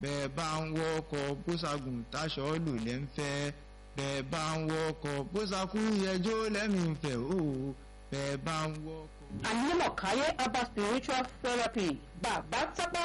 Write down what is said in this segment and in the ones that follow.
bẹ́ẹ̀ bá ń wọ́kọ̀ bóṣagùn táṣọ lò lẹ́ ń fẹ́ bẹ́ẹ̀ bá ń wọ́kọ̀ bóṣakú yẹjọ́ lẹ́mìí ń fẹ́ o bẹ́ẹ̀ bá ń wọ́kọ̀. Anímọ̀káyé Abba Spiritual Therapy Bàbá Tápá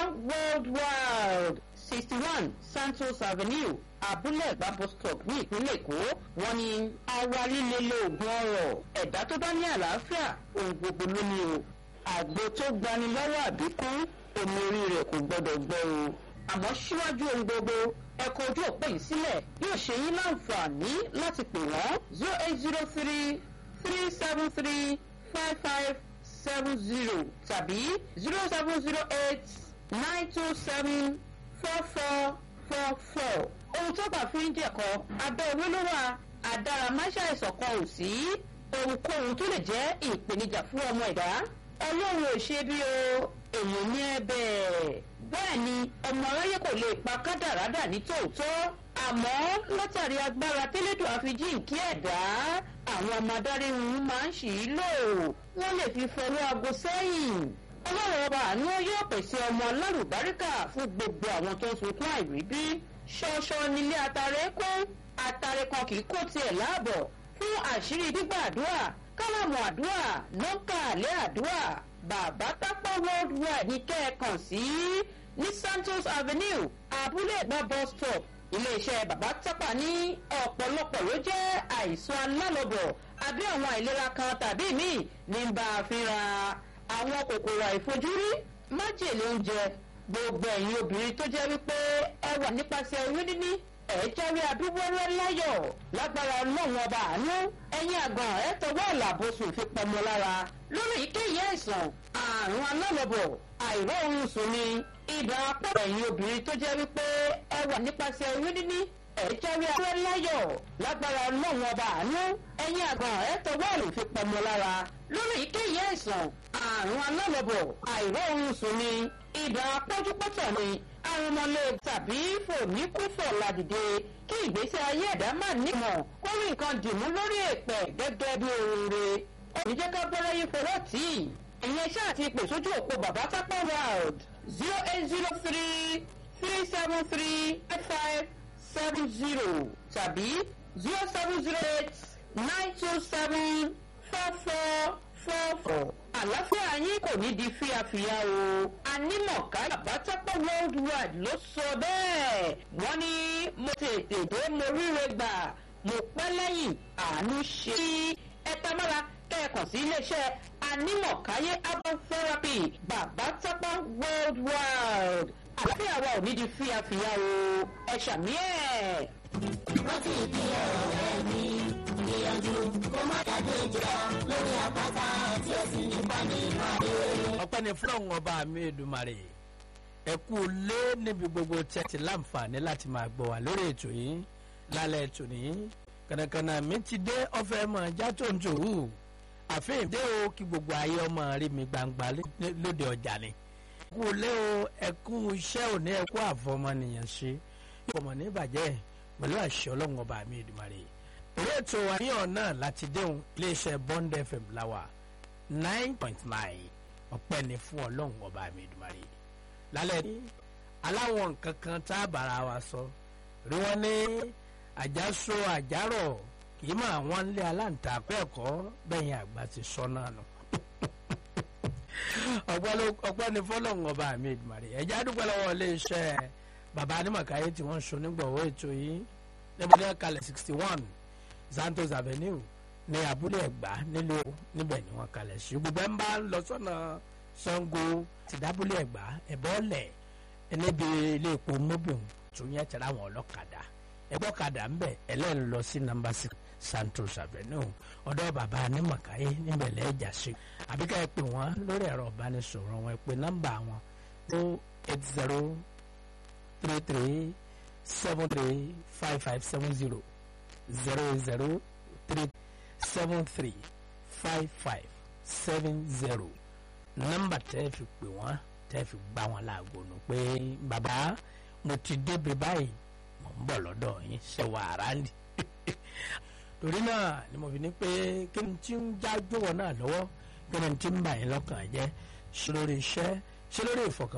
Worldwide sixty one Santos Avenue Abúlé Ẹ̀gbá bus stop ní ìpínlẹ̀ Èkó wọ́n ní ara líle lóògùn ọrọ̀ ẹ̀dá tó bá ní àlàáfíà ohun gbogbo ló ní o àgbo tó gbani lọ́wọ́ àbíkú omi orí rẹ̀ kò gbọ́dọ̀ gbọ́ o àmọ́ síwájú ohun gbogbo ẹ̀kọ́ ojú òpó yìí sílẹ̀ yóò ṣe yín láǹfààní láti pè wọ́n zero eight zero three three seven three five five seven zero tàbí zero seven zero eight nine two seven four four four four ohun tó bá fi ń jẹ̀kọ́ abẹ́ owó ló wà àdáramáṣá ìṣọ̀kan ò sí ohunkóhun tó lè jẹ́ ìpèníjà fún ọmọ ẹ̀dá ọlọ́run ò ṣe bí o èèyàn ní ẹ bẹ́ẹ̀ bẹ́ẹ̀ ni ọmọ aráyé kò lè pa kádàrádà ní tòótọ́ àmọ́ látàrí agbára tẹ́lẹ̀dọ̀ àfijíǹkí ẹ̀dá àwọn ọmọ adarí wọn máa ń ṣì í lò wọ́n lè fi fọwọ́ aago sẹ́yìn ọlọ́run ọba àánú yóò pèsè ọmọ alárùbáríkà fún gbogbo àwọn tó ń sunkún àìríbí ṣọṣọ nílé atare kún atare kan kì í kó tiẹ̀ láàbọ̀ fún àṣírí gbígbàdúrà kálámù àdúrà nọ́ńkà àlẹ́ àdúrà bàbá tápá worldwide ní kẹ́ẹ̀kan sí ní Santos Avenue abúlé ẹ̀gbá bus stop iléeṣẹ́ bàbá tápà ní ọ̀pọ̀lọpọ̀ ló jẹ́ àìsàn alálọ́bọ̀ àbí àwọn àìlera kan tàbí míì ní bá a fínra àwọn kòkòrò àìfojúrí májèlé oúnjẹ gbogbo ẹ̀yin obìnrin tó jẹ́ wípé ẹ wà nípasẹ̀ oyún níní ẹ jáwé abíwẹ́rẹ́ láyọ̀ lágbára ọlọ́run ọba àánú ẹ̀yin àgàn ẹ tọwọ́ àlàbòsùn fi pọmọ lára lórí èyíkéyìí àìsàn àrùn alálọ́bọ̀ àìrọ́ oorun sùn ni ibà pọ̀ ẹ̀yin obìnrin tó jẹ́ wípé ẹ wà nípasẹ̀ oyún níní ẹ jáwé abíwẹ́rẹ́ láyọ̀ lágbára ọlọ́run ọba àánú ẹ̀yin àgàn ẹ tọwọ́ àlò fi pọmọ lára lórí èyíkéyìí àìsàn àrùn alálọ́bọ̀ àìrọ́ oorun sùn ni ibà pọ́júpọ́tọ̀ ni arúmọlẹ̀ tàbí fòníkúfọ̀ ládìde kí ìgbésí ayé ẹ̀dá má nímọ̀ kó rí nǹkan dìmú lórí èpẹ̀ gẹ́gẹ́ bí oore oníjẹ́ ká bọ́lá yín fọwọ́ tì í ìyẹn ṣáà ti pè sójú òpó bàbá tápá world zero eight zero three three seven three five five seven zero tàbí zero seven zero eight nine two seven four four four four àlàáfíà yín kò ní di fíafíà o anímọ̀ká àbátápọ̀ worldwide ló sọ bẹ́ẹ̀ wọ́n ní mo tètè dé mo ríre gbà mo pẹ́ lẹ́yìn àánú ṣe ẹ tamara kẹ́ẹ̀kan sí iléeṣẹ́ anímọ̀káyé herbal therapy bàbátápọ̀ worldwide àlàáfíà wa ò ní di fíafíà o ẹ ṣàmì ẹ̀. rántí ìdí ọ̀rọ̀ rẹ̀ mi gbìyànjú kó má dàgbé jọ lórí àpáta tí ó sì nípa nínú ayé. ọpẹ́ ni fúlọ̀hún ọba mi Èdùmàrè ẹ kú lé níbi gbogbo tí ẹ ti láǹfààní láti máa gbọ́ wá lórí ètò yìí lálẹ́ ètò yìí kànàkànà mi ti dé ọ̀fẹ́ mọ̀ já tó ń tòwú àfihàn dé o kí gbogbo ayé ọmọ rí mi gbangba lóde ọjà ni kú lé o ẹ kú iṣẹ́ òní ẹ kú àfọmọnìyàn ṣe ọmọ ní ìbàjẹ́ pẹ̀lú àṣẹ ọlọ́run ọba mi Èdùmàrè orí ètò àníyàn náà láti déhùn iléeṣẹ́ Bond FM láwà nine point nine ọpẹ́ ni fún ọlọ́run ọba mi Èdùmàrè lálẹ́ ní aláwọn nǹkan kan tá a bára wa sọ rí wọn ní àjàsọ àjàrọ̀ kì í mọ àwọn ilé aláǹtakọ̀ ẹ̀kọ́ bẹ́yìn àgbà ti sọ náà nù ọpẹ́ ni fọlọ́run ọba mi Èdùmàrè ẹ̀já dúpẹ́ lọ́wọ́ iléeṣẹ́ bàbá Anímọ̀káyé tí wọ́n ń so nígbọ̀wọ́ ètò yìí níbi ní kalẹ̀ sixty one Santos Avenue ní abúlé ẹ̀gbá nílùú níbẹ̀ ni wọ́n kalẹ̀ sí gbogbo ẹ̀ ń bá lọ sọ́nà Ṣàngó ti dábúlé ẹ̀gbá ẹ̀bọ́lẹ̀ níbi ilé epo mobil tó yẹ tẹ̀lé àwọn ọlọ́kadà ẹgbọ́kadà ń bẹ̀ ẹlẹ́rìí lọ sí nọ́mbà six Santos Avenue ọ̀dọ̀ bàbá Anímọ̀káyé níbẹ̀ lẹ́ẹ̀jà sí àbíká ẹ pè wọ́n lórí ẹ̀rọ ìbánisọ̀rọ̀ wọn ẹ pè nọ́mbà wọn tó eight zero three three seven three five five seven zero zero zero three seven three five five seven zero nọ́mbà tẹ́ fi pè wọ́n tẹ́ fi gbá wọn láago nù pé bàbá mo ti débi báyìí mo ń bọ̀ lọ́dọ̀ yín ṣe wàrà ni torí náà ni mo fi ní pé kí ni tí ń jájú wọn náà lọ́wọ́ kí ni tí ń bà yín lọ́kàn jẹ́ ṣe lórí iṣẹ́ ṣe lórí ìfọkàn.